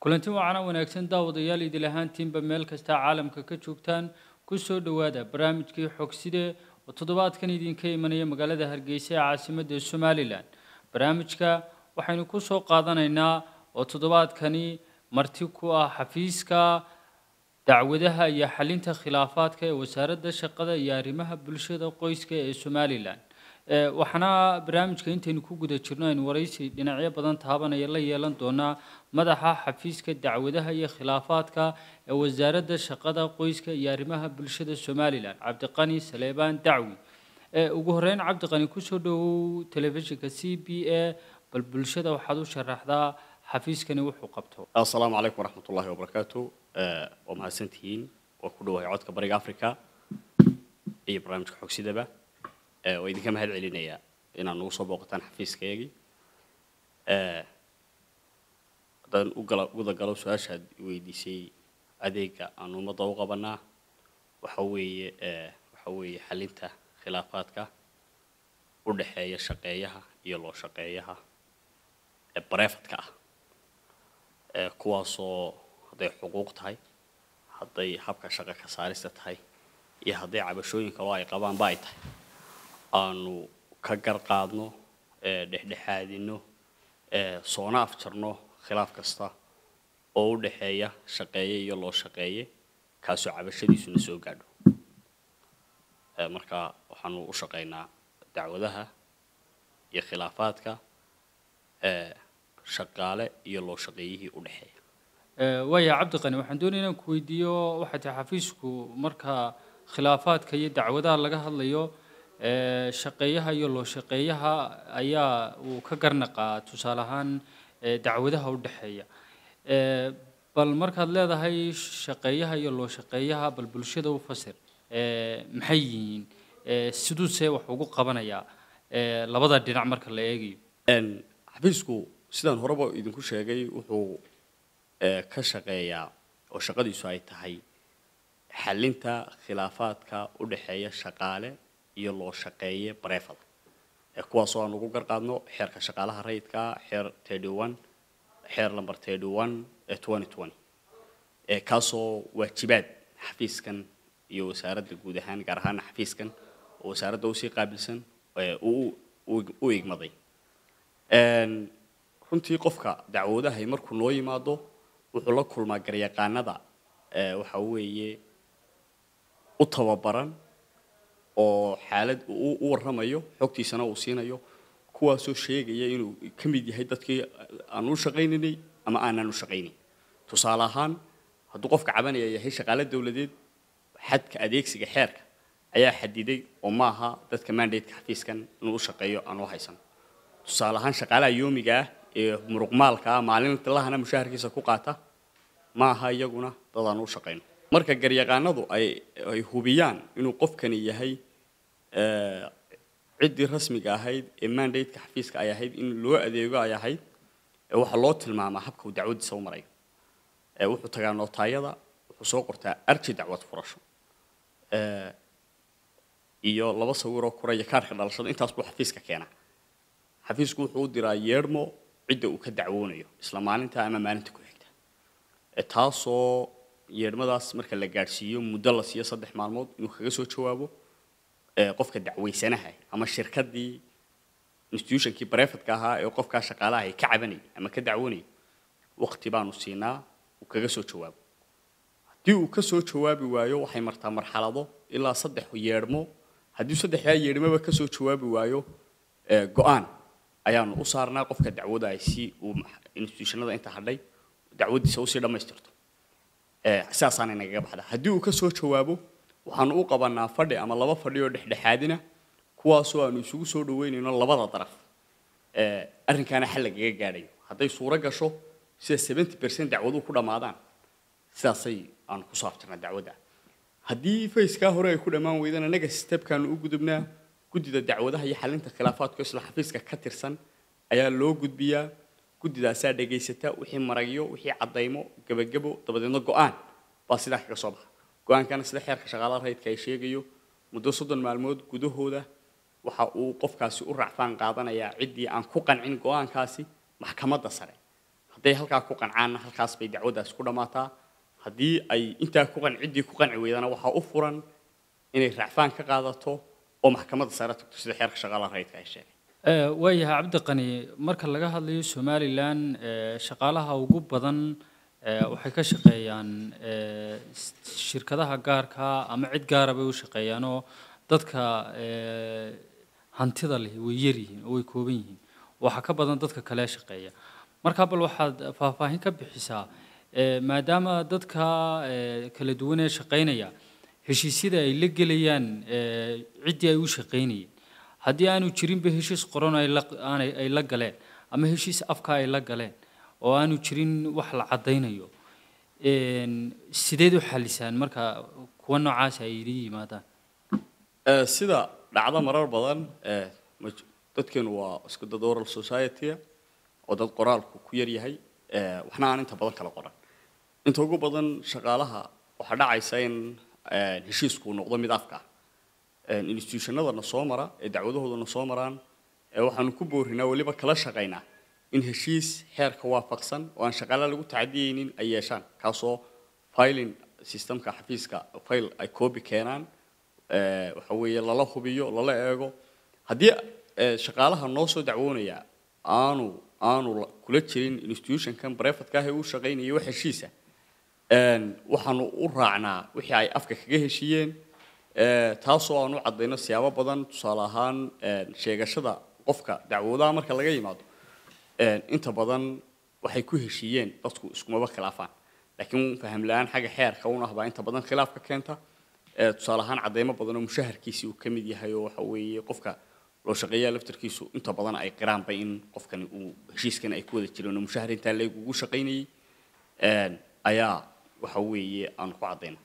kulanti wacana wanaagsan daawadayaal idil ahaantiinba meel kasta caalamka ka joogtaan ku soo dhowaada barnaamijkii xogside oo toddobaadkan idinka imanaya magaalada hargeysa ee caasimadda somalilan barnaamijka waxaynu ku soo qaadanaynaa oo toddobaadkani marti ku ah xafiiska dacwadaha iyo xalinta khilaafaadka ee wasaaradda shaqada iyo arrimaha bulshada qoyska ee somalilan waxaana barnaamijka intaynu ku guda jirno aynu waraysi dhinacyo badan taabanaya la yeelan doonaa madaxa xafiiska dacwadaha iyo khilaafaadka ee wasaaradda shaqada qoyska iyo arrimaha bulshada somalilan cabdiqani saleebaan dacwi ugu horeyn cabdiqani kusoo dhowow telefishinka c b a bal bulshada waxaad u sharaxdaa xafiiskani wuxuu qabto asalaamu calaykum waraxmat ullahi wabarakaatu waa mahadsantihiin waa ku dhawahay codka bariga africa iyo barnaamijka xogsidaba waa idinka mahad celinayaa inaad nagu soo booqataan xafiiskaygii haddaan ugala guda galo su-aashaad weydiisay adeega aan ummadda u qabanaa waxa weeye waxa weeye xalinta khilaafaadka u dhexeeya shaqeeyaha iyo loo shaqeeyaha ee bareefadka ah kuwaasoo hadday xuquuq tahay hadday habka shaqo ka saarista tahay iyo hadday cabashooyinka oo ay qabaanba ay tahay aanu ka gar qaadno dhexdhexaadino soona afjarno khilaaf kasta oo u dhexeeya shaqeeye iyo loo shaqeeye kaasoo cabashadiisuna soo gaadho marka waxaanu u shaqaynaa dacwadaha iyo khilaafaadka shaqaale iyo loo shaqeeyihii u dhexeeya waaya cabdiqani waxaan doonaya inaan ku weydiiyo waxay tahay xafiisku marka khilaafaadka iyo dacwadaha laga hadlayo shaqeeyaha iyo loo shaqeeyaha ayaa uu ka garnaqaa tusaale ahaan dacwadaha u dhexeeya bal markaad leedahay shaqeeyaha iyo loo shaqeeyaha bal bulshada u fasir maxay yihiin siduuse wax ugu qabanayaa labada dhinac marka la eegayo xafiisku sidaan horeba idinku sheegay wuxuu ka shaqeeyaa oo shaqadiisu ay tahay xalinta khilaafaadka u dhexeeya shaqaale iyo loo shaqeeye bareefada kuwaasoo aan ugu garqaadno xeerka shaqaalaha rayidka xeer thirty one xeer number thirty one ee twenty twenty kaasoo waajibaad xafiiskan iyo wasaaradda guud ahaan gaar ahaan xafiiskan oo wasaaradda usii qaabilsan u igmaday runtii qofka dacwoodahay markuu noo yimaado wuxuu la kulmaa garyaqaanada waxa weeye u tababaran oo xaalad u warramayo xogtiisana uu siinayo kuwaasoo sheegaya inuu ka mid yahay dadkii aan u shaqaynaynay ama aanaan u shaqaynayn tusaale ahaan hadduu qofka cabanaya yahay shaqaale dowladeed xadka adeegsiga xeerka ayaa xadiday oo maaha dadka mandateka xafiiskan inuu u shaqeeyo aan u haysan tusaale ahaan shaqaalaha yoomiga ah ee muruqmaalka ah maalinta lahana mushaharkiisa ku qaata maaha iyaguna dad aan u shaqayno marka garyaqaanadu ay ay hubiyaan inuu qofkani yahay ciddii rasmiga ahayd ee mandateka xafiiska ay ahayd in loo adeego ay ahayd waxaa loo tilmaamaa habka uu dacwadiisa u marayo wuxuu tagaa nootaayada wuxuu soo qortaa arji dacwad furasho iyo laba sawiroo kuraya kaarka dhalashada intaas buu xafiiska keenaa xafiisku wuxuu u diraa yeedhmo cidda uu ka dacwoonayo isla maalinta ama maalinta ku xigta taasoo yeedhmadaas marka la gaadhsiiyo muddo la siiyo saddex maalmood inuu kaga soo jawaabo qofka dacwaysanaha ama shirkadii institutionkii barefadka ahaa ee qofkaa shaqaalaha ay ka cabanayay ama ka dacwoonayay waqti baanu siinaa uu kaga soo jawaabo haddii uu ka soo jawaabi waayo waxay martaa marxalado ilaa saddex yeedhmo haddii saddexdaa yeedhmoba ka soo jawaabi waayo go-aan ayaanu u saarnaa qofka dacwada ay si uu institutionada inta hadhay dacwadiisa usii dhammaystirto sidaasaanay nagaga baxda haddii uu ka soo jawaabo waxaanu u qabanaa fadhi ama laba fadhi oo dhexdhexaadina kuwaasoo aanu isugu soo dhaweynayno labada daraf arrinkaana xal lagaga gaadhayo hadday suuro gasho sida seventy percent dacwaduhu ku dhammaadaan sidaasay aanu ku saabtanaa dacwadda haddii fayskaa hore ay ku dhammaan weydana naga stepkaanu u gudubnaa guddida dacwadaha iyo xalinta khilaafaadka isla xafiiska ka tirsan ayaa loo gudbiyaa guddidaasaa dhegaysata wixii maragyo wixii caddaymo gebagebo dabadeedna go-aan baa sidaa kaga soo baxa go-aankana sida xeerka shaqaalaha rayidka ay sheegayo muddo soddon maalmood gudahooda waxa uu qofkaasi u racfaan qaadanayaa ciddii aan ku qancin go-aankaasi maxkamadda sare hadday halkaa ku qancaanna halkaas bay dacwaddaas ku dhammaataa haddii ay intaa ku qan ciddii ku qanci weydana waxaa u furan inay racfaan ka qaadato oo maxkamadda sare tagto sida xeerka shaqaalaha rayidka ay sheegay Eh, waayahay cabdiqani marka laga hadlayo somalilan eh, shaqaalaha ugu badan eh, waxay ka shaqeeyaan eh, s- shirkadaha gaarka ama cid gaara bay u shaqeeyaan oo dadka eh, hantida leh way yar yihiin oo way kooban yihiin waxaa ka badan dadka kale ee shaqeeya marka bal waxaad faahfaahin ka bixisaa eh, maadaama dadka eh, kala duwan ee shaqeynaya heshiisyada ay la gelayaan eh, ciddii ay u shaqeynayeen haddii aanu jirinba heshiis qoran ay la aanay ay la galeen ama heshiis afka ay la galeen oo aanu jirin wax la caddaynayo een, sideed u xalisaan marka kuwa noocaas ay idin yimaadaan Eh, sida dhacdo marar badan eh, maj- dadkeenu waa isku dad oral society oo dad qoraalku ku yar yahay eh, waxna aan inta badan kala qoran inta ugu badan shaqaalaha waxaa dhacaysa in eh, heshiisku noqdo mid afka ah institutionadana soo mara ee dacwadahoodana soo maraan ee waxaanu ku boorinaa weliba kala shaqaynaa in heshiis xeerka waafaqsan oo aan shaqaalaha lagu tacadiyeynin ay yeeshaan kaasoo filing systemka xafiiska file ay copy keenaan eh, waxa weeye lala hubiyo lala eego haddii eh, shaqaalaha noo soo dacwoonaya aanu aanu la- kula jirin institutionkan brefatka ah ee uu shaqaynayay wax heshiisa een, waxaanu u raacnaa wixii ay afka kaga heshiiyeen ee, taasoo aan u caddayno siyaabo badan tusaale ahaan een, sheegashada qofka dacwoodaha marka laga yimaado een, inta badan waxay ku heshiiyeen dadku iskumaba khilaafaan laakiin faham la-aan xagga xeerka un ah baa inta badan khilaaf ka keenta ee, tusaale ahaan caddaymo badan oo mushaharkiisii uu ka mid yahay oo waxa weeye qofka loo shaqeeyaa laftarkiisu inta badan ay qiraanba in qofkani uu heshiiskan ay ku wada jireen oo mushahar intaa leeg ugu shaqaynayay een, ayaa waxa weeye aan ku caddayna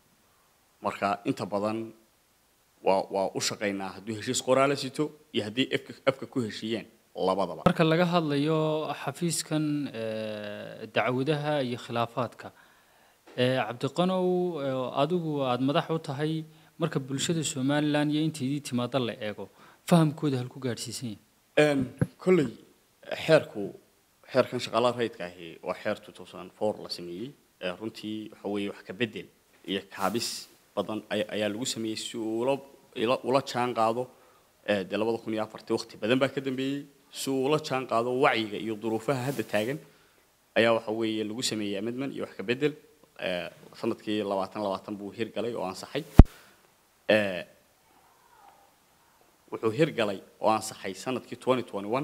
marka inta badan waa waa u shaqaynaa hadduu heshiis qoraala sito iyo haddii afka afka ku heshiiyeen labadaba marka laga hadlayo xafiiskan eh, dacwadaha iyo khilaafaadka eh, cabdiqanow eh, adigu aada madax u tahay marka bulshada somalilan iyo intaydii timaado la eego fahamkooda halku gaadhsiisan yahay Een, kolley xeerku xeerkan shaqaalaha rayidka ahi waa xeer 2004 la sameeyey ee runtii waxa weeye wax ka bedel iyo kaabis badan ay- ayaa lagu sameeyey si uu ula ila- ula jaan qaado ee, dee labada kun iyo afartii waqti badan baa ka dambeeyey si uu ula jaan qaado wacyiga iyo duruufaha hadda taagan ayaa waxa weeye lagu sameeyey amendment iyo wax ka bedel ee, sanadkii labaatan labaatan buu hirgalay oo ansaxay ee, wuxuu hirgalay oo ansaxay sanadkii 2021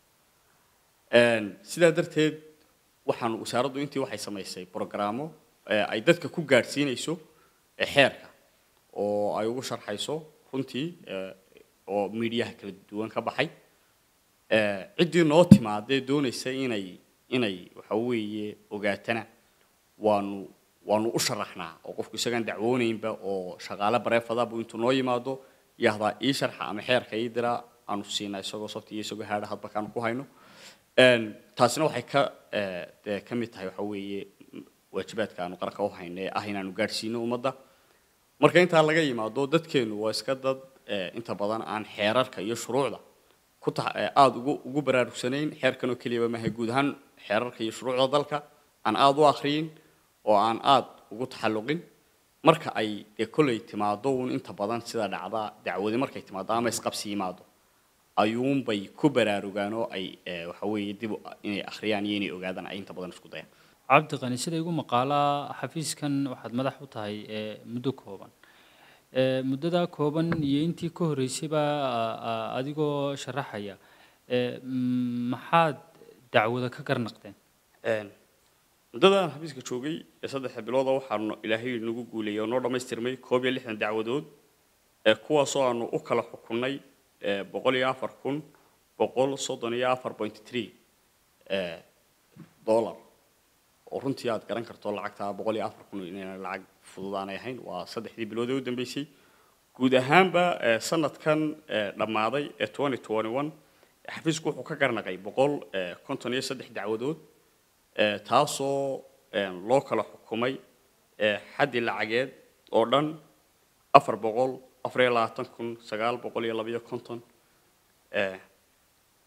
Een, sidaa darteed waxaan wasaaraddu intii waxay samaysay programmo ee ay dadka ku gaadhsiinayso ee xeerka oo ay ugu sharxayso runtii ee, oo miidiyaha kala duwan ka baxay ee, ciddii noo timaadee doonaysa inay inay waxa weeye ogaatana waanu waanu u sharaxnaa oo qofku isagaan dacwoonaynba oo shaqaale bareefada buu intuu noo yimaado yahdaa ii sharxa ama xeerka ii diraa aanu siinaa isagoo softi iyo isagoo haadha hadba kaanu ku hayno Een, taasina waxay ka ee, dee ka mid tahay waxa weeye waajibaadka aanu qaranka u hayno ee ah inaanu gaadhsiino ummadda marka intaa laga yimaado dadkeenu waa iska dad ee, inta badan aan xeerarka iyo shuruucda ku tax- ee, aada ugu ugu baraarugsanayn xeerkan oo keliyaba maaha guud ahaan xeerarka iyo shuruucda dalka aan aada u akhriyin oo aan aada ugu taxalluqin marka ay dee kolley timaado uun inta badan sida dhacda dacwadi markay timaado ama isqabsi yimaado ayuunbay ku baraarugaan oo ay ee, waxa weeye dib u- inay akhriyaan iyo inay ogaadaan ay inta badan isku dayaan cabdiqani sida igu maqaalaa xafiiskan waxaad madax u tahay ee muddo kooban ee muddadaa kooban iyo intii ka horreysayba a- a- adigoo sharaxaya ee mm, maxaad dacwada ka garnaqdeen Een, muddadaan xafiiska joogay ee saddexa bilooda waxaanu ilaahay nagu guuleeyey oo noo dhammaystirmay koob iyo lixdan dacwadood ee kuwaasoo aanu u kala xukunnay ee boqol iyo afar kun boqol soddon iyo afar point three ee dollar oo runtii aad garan karto lacagta boqol iyo afar kun inayna lacag fudud aanay ahayn waa saddexdii bilood ee u dambeysay guud ahaanba ee sanadkan ee dhammaaday ee 2021 xafiisku wuxuu ka garnaqay boqol ee konton iyo saddex dacwadood ee taasoo een, loo kala xukumay ee xaddi lacageed oo dhan afar boqol afar iyo labaatan kun sagaal boqol iyo labayo konton ee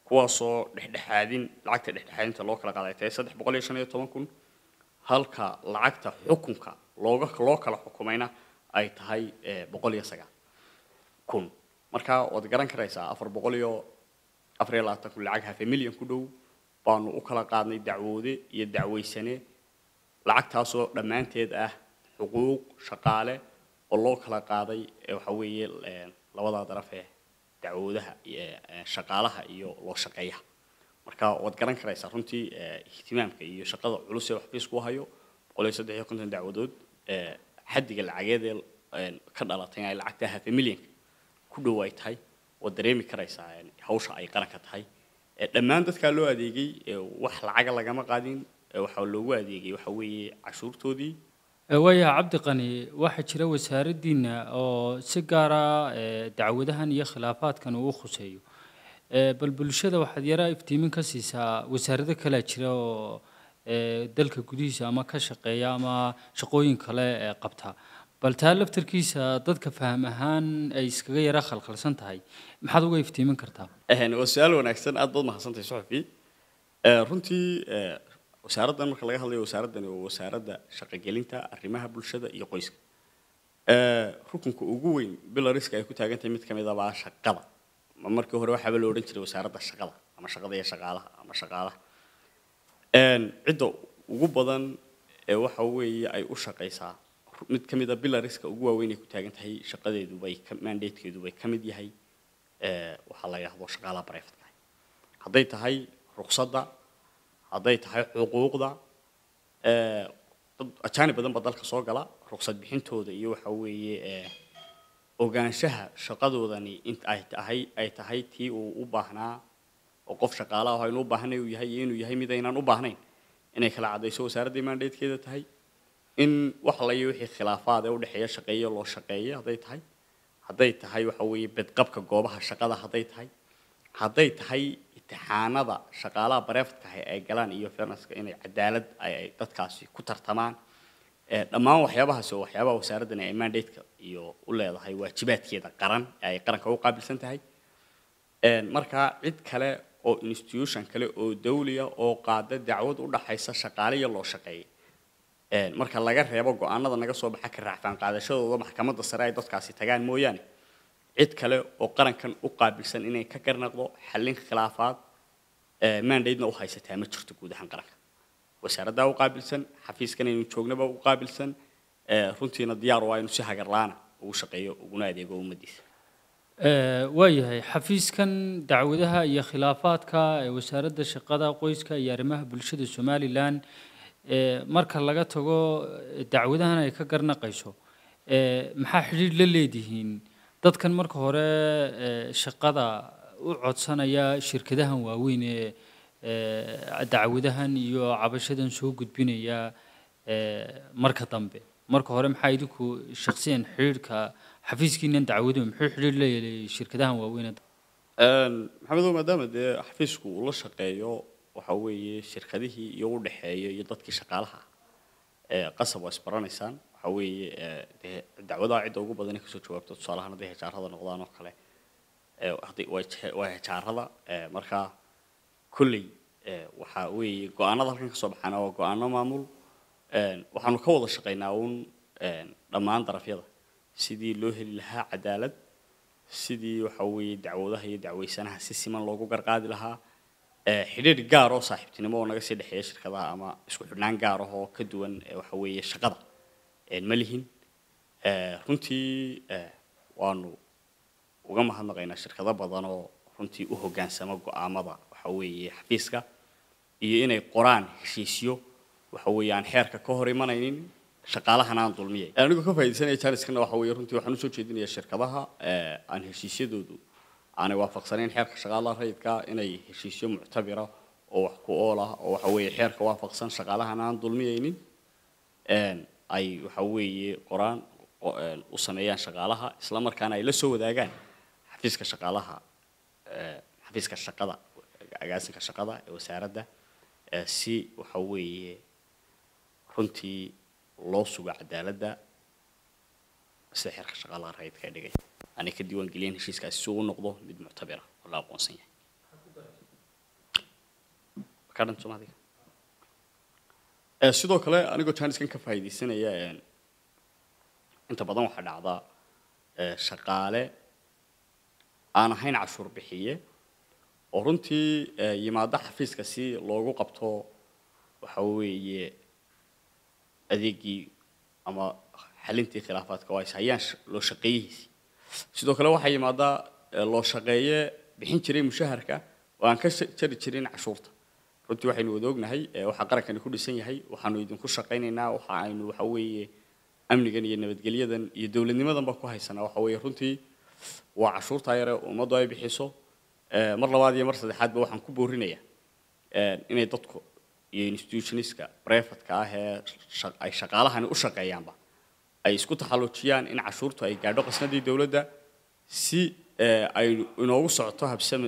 kuwaasoo dhexdhexaadin lacagta dhexdhexaadinta loo kala qaaday tahay saddex boqol iyo shan iyo toban kun halka lacagta xukunka looga loo kala xukumayna ay tahay boqol iyo sagaal kun marka waad garan karaysaa afar boqol iyo afar iyo labaatan kun lacag hafe milyan ku dhow baanu u kala qaadnay dacwoode iyo dacwaysane lacagtaasoo dhammaanteed ah xuquuq shaqaale oo loo kala qaaday waxa weeye labadaa daraf ee dacwoodaha shaqaalaha iyo loo shaqeeyaha marka waad garan karaysaa runtii ihtimaamka iyo shaqada culus ee xafiisku hayo boqol iyo saddex iyo konton dacwadood xaddiga lacageed ee ka dhalatay in ay lacagta hafe milyanka ku dhow ay tahay waad dareemi karaysaa hawsha ay qaranka tahay dhammaan dadkaa loo adeegay wax lacaga lagama qaadin waxaa loogu adeegay waxa weeye cashuurtoodii waayaha cabdiqani waxaa jira wasaaraddiina oo si gaara dacwadahan iyo khilaafaadkan uu khuseeyo bal bulshada waxaad yaraa iftiimin ka siisaa wasaarado kalea jira oo dalka gudihiisa ama ka shaqeeya ama shaqooyin kale qabta bal taa laftarkiisa dadka faham ahaan ay iskaga yara khalkhalsan tahay maxaad uga iftiimin kartaa waa su-aal wanaagsan aad baad mahadsantahay suxufi runtii wasaaraddan marka laga hadlayo wasaaraddani waa wasaaradda shaqogelinta arrimaha bulshada iyo qoyska rukunka ugu weyn bilariska ay ku taagan tahay mid ka mid abaa shaqada markii hore waxaaba la odhan jiray wasaaradda shaqada ama shaqada iyo shaqaalaha ama shaqaalaha cidda ugu badan ee waxa weeye ay u shaqaysaa mid ka mid a bilariska ugu waaweyn ay ku taagan tahay shaqadeedu bay mandatekeedu bay ka mid yahay waxaa la yidhahdo shaqaalaha brivatka hadday tahay ruqsadda hadday tahay xuquuqda dad ajaanib badan ba dalka soo gala ruqsad bixintooda iyo waxa weeye ogaanshaha shaqadoodani int ay tahay ay tahay tii uu u baahnaa oo qof shaqaale ah aynu u baahnay uu yahay iyo inuu yahay mid aynaan u baahnayn inay kala caddayso wasaaradda mandatekeeda tahay in wax layo wixii khilaafaad ee u dhexeeya shaqeeyo loo shaqeeyo hadday tahay hadday tahay waxa weeye bedqabka goobaha shaqada hadday tahay hadday tahay imtixaanada shaqaalaha bareefadka ah ay galaan iyo fairnesska inay cadaalad ay dadkaasi ku tartamaan dhammaan waxyaabahaasi oo waxyaabaha wasaaraddan ay mandateka iyo u leedahay waajibaadkeeda qaran ee ay qaranka u qaabilsan tahay marka cid kale oo institution kale oo dawliya oo qaada dacwad u dhaxaysa shaqaale iyo loo shaqeeya marka laga reebo go-aanada naga soo baxa ka raacfaan qaadashadooda maxkamadda sare ay dadkaasi tagaan mooyaane cid kale oo qarankan u qaabilsan inay ka garnaqdo xallin khilaafaad mandatena u haysataa ma jirto guud ahaan qaranka wasaaraddaa u qaabilsan xafiiskan aynu joognaba u qaabilsan runtiina diyaar waa inu si hagarlaana ugu shaqeeyo uguna adeego ummadiisa waayahay xafiiskan dacwadaha iyo khilaafaadka ee wasaaradda shaqada qoyska iyo arrimaha bulshada somalilan marka laga tago dacwadahan ay ka garnaqayso maxaa xidhiir la leedihiin dadkan marka hore shaqada u codsanaya shirkadahan waaweyn ee dacwadahan iyo cabashadan soo gudbinaya marka dambe marka hore maxaa idinku shaksiyan xidhiirka xafiiskiinan dacwaduhu muxuu xidhiir leeyahay shirkadahan waaweyn maxamedow maadaama dee xafiisku uu la shaqeeyo waxa weeye shirkadihii iyo u dhexeeya iyo dadkii shaqaalaha qasab waa isbaranaysaan waxa weeye dee dacwadaha cidda ugu badan kasoo jawaabto tusaalahaan hadday hejaarada noqdaan oo kale hadday waa hejaarada marka kolley waxa weeye go-aanada halkan kasoo baxaana waa go-aano maamul waxaanu ka wada shaqaynaa uun dhammaan darafyada sidii loo heli lahaa cadaalad sidii waxa weeye dacwadaha iyo dacweysanaha si siman loogu garqaadi lahaa xidhiir gaar oo saaxiibtinimo oo naga sii dhexeeya shirkadaha ama isku xidhnaan gaar ah oo ka duwan waxa weeye shaqada ma lihin runtii waanu uga mahadnaqaynaa shirkado badan oo runtii u hoggaansama go-aamada waxa weeye xafiiska iyo inay qoraan heshiisyo waxa weeye aan xeerka ka hor imanaynin shaqaalahana aan dulmiyay anigoo ka faaidaysanaya janiskana waxa weeye runtii waxaan usoo jeedinayaa shirkadaha aan heshiisyadoodu aanay waafaqsanayn xeerka shaqaalaha rayidka inay heshiisyo muctabira oo wax ku ool ah oo waxa weeye xeerka waafaqsan shaqaalahana aan dulmiyaynin ay waxa weeye qoraan u sameeyaan shaqaalaha isla markaana ay la soo wadaagaan xafiiska shaqaalaha xafiiska shaqada agaasinka shaqada ee wasaaradda si waxa weeye runtii loo sugo cadaaladda sida xeerka shaqaalaha rayidka ee dhigay aanay ka diiwaan geliyeen heshiiskaasi si uu u noqdo mid muctabira oo la aqoonsan yahay kadhan somaaliga Eh, sidoo kale anigoo jaaniskan ka faa'iidaysanaya een, inta badan waxaa dhacdaa eh, shaqaale aan ahayn cashuur bixiye oo runtii eh, yimaada xafiiska si loogu qabto waxa weeye adeegii ama xalintii khilaafaadka oo ay hayaan sh- loo shaqeeyihiisi sidoo kale waxaa yimaada eh, loo shaqeeye bixin jiray mushaharka oo aan ka sha- jari jirin cashuurta runtii waxaynu wada ognahay eh, waxaa qarankani ku dhisan yahay waxaanu idinku shaqaynaynaa waxa aynu waxa weeye amnigan iyo nabadgelyadan iyo dowladnimadanba ku haysanaa waxa weeye runtii waa cashuurtaa yare ummaddu ay bixiso Eh, mar labaad iyo mar saddexaadba waxaan ku boorinayaa eh, inay dadku iyo institutionska brefatka ah ee sha- ay shaqaalahani u shaqeeyaanba ay isku taxalluujiyaan in cashuurtu ay gaadho qasnadii dowladda si eh, ay inoogu socoto habsami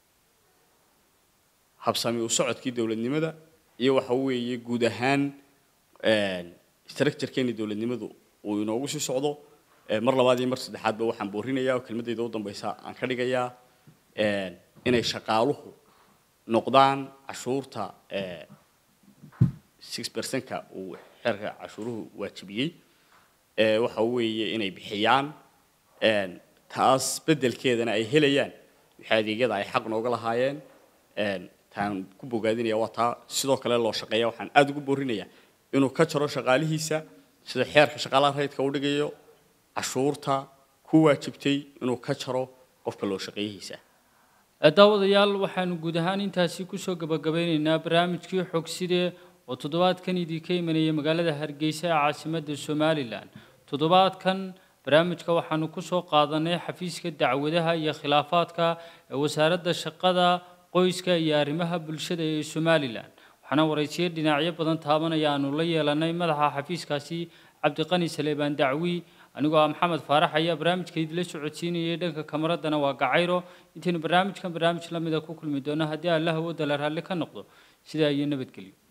habsami u socodkii dowladnimada iyo waxa weeye guud ahaan structurekeeni dowladnimadu uu inoogu sii socdo Eh, mar labaad iyo mar saddexaadba waxaan boorinayaa oo kelmadayda u dambaysa aan ka dhigayaa eh, inay shaqaaluhu noqdaan cashuurta eh, six percent-ka uu xeerka cashuuruhu waajibiyey Eh, waxa weeye inay bixiyaan een, taas beddelkeedana ay helayaan wixii adeegyada ay xaq nooga lahaayeen een, taan ku bogaadinaya waa taa sidoo kale loo shaqeeya waxaan aada ugu boorinayaa inuu ka jaro shaqaalihiisa sida xeerka shaqaalaha rayidka u dhigayo cashuurta ku waajibtay inuu ka jaro qofka loo shaqeeyihiisa Eh, daawadayaal waxaanu guud ahaan intaasi kusoo gabagabeyneynaa barnaamijkii xogside oo toddobaadkan idinka imanaya magaalada hargeysa ee caasimadda somalilan toddobaadkan barnaamijka waxaanu kusoo qaadanay xafiiska dacwadaha iyo khilaafaadka ee wasaaradda shaqada qoyska iyo arrimaha bulshada ee somalilan waxaana waraysiyo dhinacyo badan taabanaya aanu la yeelanay madaxa xafiiskaasi cabdiqani saleebaan dacwi anigoo ah maxamed faarax ayaa barnaamijka idinla socodsiinayay dhanka kamaradana waa gacayro intaynu barnaamijkan barnaamij la mida ku kulmi doono haddii allah awoodda la raalli ka noqdo sidaa iyo nabadgelyo